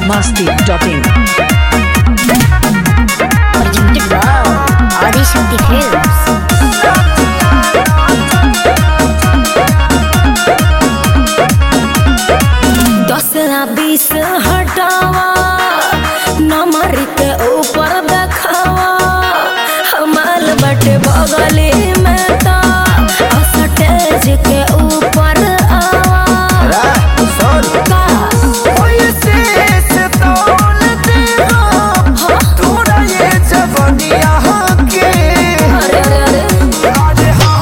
biharmasti.in presented by Adi Shakti Films. दस या बीस हटावा नंबर के ऊपर देखावा हमाल बटे बगली में ता स्टेज के ऊपर आवा का अरे अरे अरे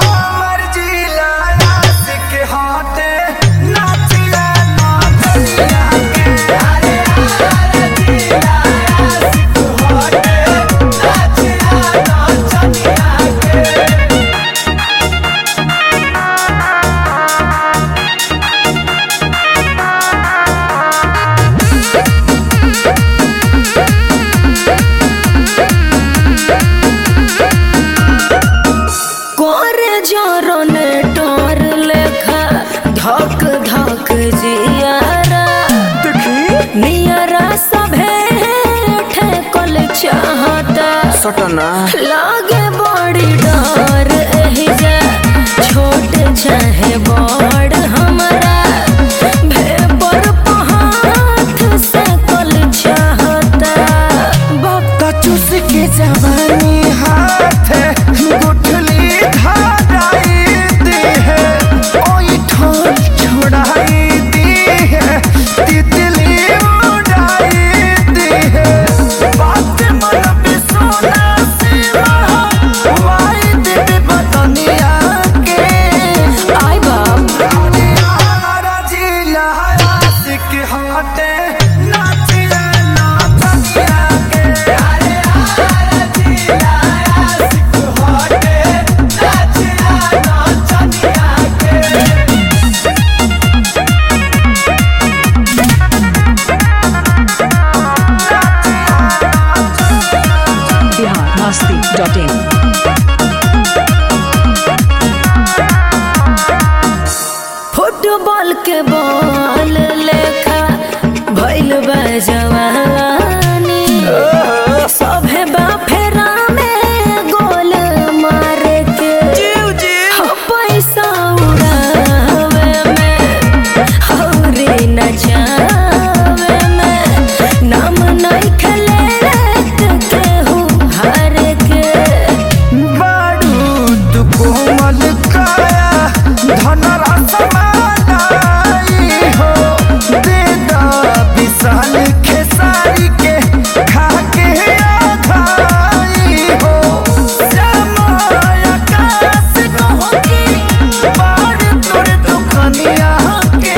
कोरे जोरोने टोर लेखा धक धक जियारा नियरा सभे ठेकल चाहता सटना लागे बड़ी डर एही जा छोट चाहे बड़ हमरा भेपर पहाथ से कल चाहता बाप चूस के जवानी हाथ गुठली धाराई दी है ओई ठोर छोड़ाई दी है तितली उड़ाई दी है बात मन पे सोना सिवा वाई दे बतनिया के आई बाप हमारा जिला आशिक हाथे नाचिया नाचनिया के अरे हमारा जिला आशिक हाथे नाचिया नाचनिया के biharmasti.in फुटबॉल के बॉल लेखा भइल बा जवानी सभे बा फेरा में गोल मारे के हाँ, पैसा उड़ावे में हौरी नचावे में नाम नहीं खेले केहू हार के बारूद कोमल काया धनरस मालाई हो देदा विशाल खेसारी के खाके आधाई हो समय आकाश कहोगी बार तोर दुखनिया के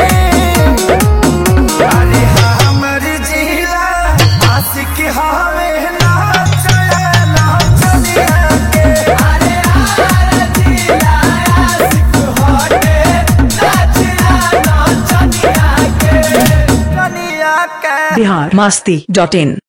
अरे हमर जिला आशिक हवे नाचया नाचनिया के अरे हमर जिला आशिक हवे नाचया नाचनिया के कनिया के biharmasti.in